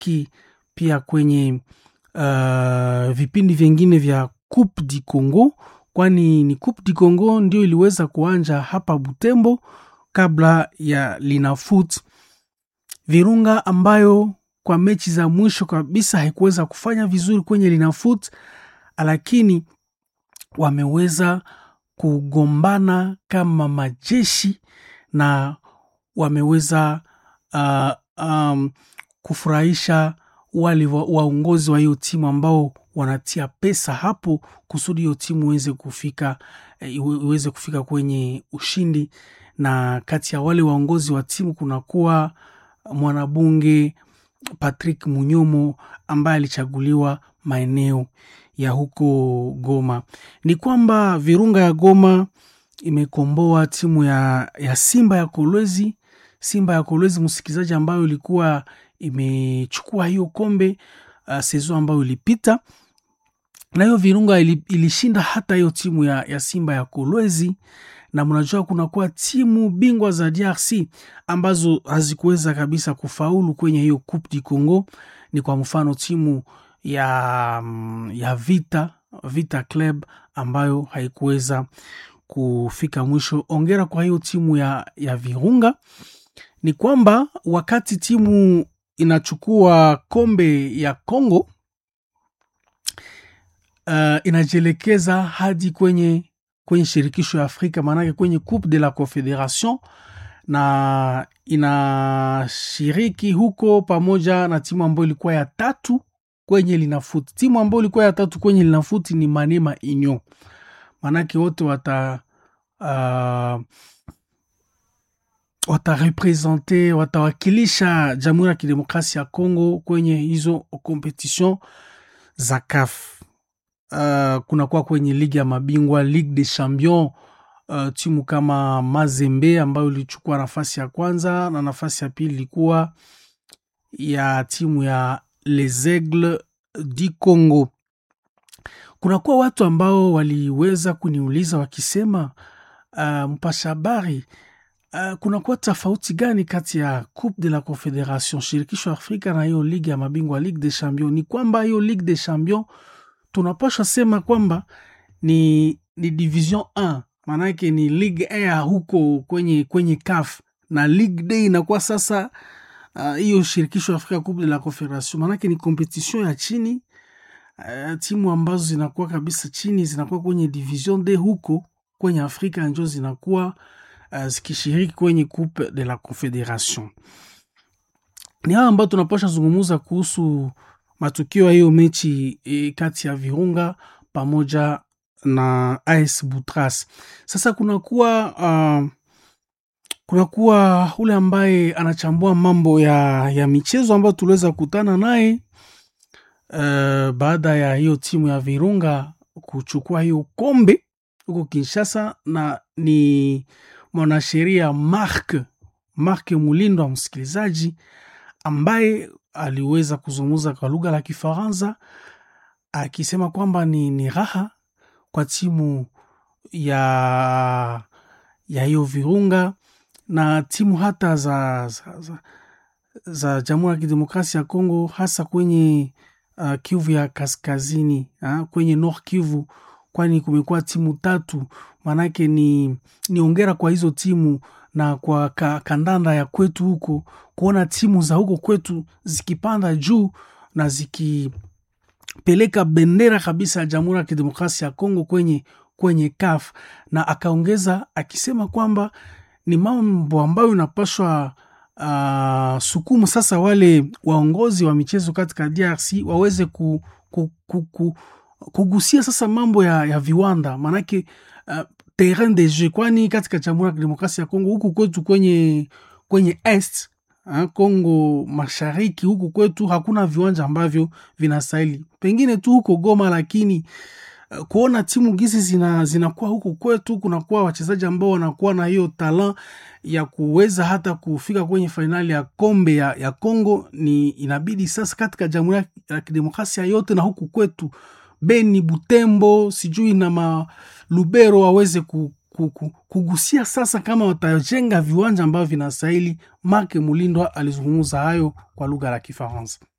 kushiriki pia kwenye uh, vipindi vyengine vya Coupe du Congo, kwani ni Coupe du Congo ndio iliweza kuanja hapa Butembo kabla ya Linafoot Virunga ambayo kwa mechi za mwisho kabisa haikuweza kufanya vizuri kwenye Linafoot, lakini wameweza kugombana kama majeshi na wameweza uh, um, kufurahisha wale waongozi wa hiyo timu ambao wanatia pesa hapo kusudi hiyo timu iweze kufika iweze kufika kwenye ushindi. Na kati ya wale waongozi wa timu kunakuwa mwanabunge Patrick Munyomo ambaye alichaguliwa maeneo ya huko Goma. Ni kwamba Virunga ya Goma imekomboa timu ya, ya Simba ya Kolwezi, Simba ya Kolwezi, msikilizaji, ambayo ilikuwa imechukua hiyo kombe uh, sezo ambayo ilipita, na hiyo Virunga ili, ilishinda hata hiyo timu ya, ya Simba ya Kolwezi na mnajua kunakuwa timu bingwa za DRC ambazo hazikuweza kabisa kufaulu kwenye hiyo Coupe du Congo. Ni kwa mfano timu ya, ya Vita Vita Club ambayo haikuweza kufika mwisho. Ongera kwa hiyo timu ya, ya Virunga. Ni kwamba wakati timu inachukua kombe ya Congo uh, inajielekeza hadi kwenye kwenye shirikisho ya Afrika maanake kwenye Coupe de la Confederation, na inashiriki huko pamoja na timu ambayo ilikuwa ya tatu kwenye Linafoot. Timu ambayo ilikuwa ya tatu kwenye Linafoot ni Manema Union, maanake wote wata uh, watarepresente watawakilisha Jamhuri ya Kidemokrasia ya Kongo kwenye hizo competition za CAF. Uh, kunakuwa kwenye ligi ya mabingwa Ligue des Champions uh, timu kama Mazembe ambayo ilichukua nafasi ya kwanza na nafasi ya pili ilikuwa ya timu ya Les Aigles du Congo. Kunakuwa watu ambao waliweza kuniuliza wakisema, uh, mpasha habari uh, kunakuwa tofauti gani kati ya Coupe de la Confederation, shirikisho ya Afrika na hiyo ligi ya mabingwa Ligue des Champions? Ni kwamba hiyo Ligue des Champions tunapasha sema kwamba ni, ni division 1 maanake ni ligue a huko kwenye, kwenye CAF na ligue d inakuwa sasa hiyo uh, shirikisho ya Afrika Coupe de la Confederation, maanake ni competition ya chini uh, timu ambazo zinakuwa kabisa chini zinakuwa kwenye division d huko kwenye Afrika njo zinakuwa uh, zikishiriki kwenye Coupe de la Confederation. Ni hawa ambao tunapasha zungumuza kuhusu matukio ya hiyo mechi e, kati ya Virunga pamoja na AS Butras. Sasa kunakuwa uh, kunakuwa ule ambaye anachambua mambo ya, ya michezo ambayo tuliweza kukutana naye uh, baada ya hiyo timu ya Virunga kuchukua hiyo kombe huko Kinshasa, na ni mwanasheria Mark Mark Mulindwa, msikilizaji ambaye aliweza kuzungumza kwa lugha la Kifaransa akisema kwamba ni, ni raha kwa timu ya ya hiyo Virunga na timu hata za, za, za, za Jamhuri ya Kidemokrasia ya Kongo hasa kwenye uh, Kivu ya kaskazini ha, kwenye Nord Kivu, kwani kumekuwa timu tatu. Maanake ni, ni ongera kwa hizo timu na kwa ka, kandanda ya kwetu huko kuona timu za huko kwetu zikipanda juu na zikipeleka bendera kabisa ya Jamhuri ya Kidemokrasia ya Kongo kwenye, kwenye CAF, na akaongeza akisema kwamba ni mambo ambayo inapashwa uh, sukumu sasa wale waongozi wa michezo katika DRC waweze ku, ku, ku, ku, kugusia sasa mambo ya, ya viwanda maanake uh, terrain de jeu, kwani katika Jamhuri ya Kidemokrasia ya Kongo huku kwetu kwenye, kwenye est ha, Kongo mashariki huku kwetu hakuna viwanja ambavyo vinastahili, pengine tu huko Goma, lakini uh, kuona timu gizi zina, zinakuwa huku kwetu, kunakuwa wachezaji ambao wanakuwa na hiyo talent ya kuweza hata kufika kwenye fainali ya kombe ya, ya Kongo, ni inabidi sasa katika Jamhuri ya Kidemokrasia yote na huku kwetu Beni, Butembo, sijui na Malubero waweze ku, ku, ku, kugusia sasa kama watajenga viwanja ambavyo vinastahili. Mark Mulindwa alizungumza hayo kwa lugha la Kifaransa.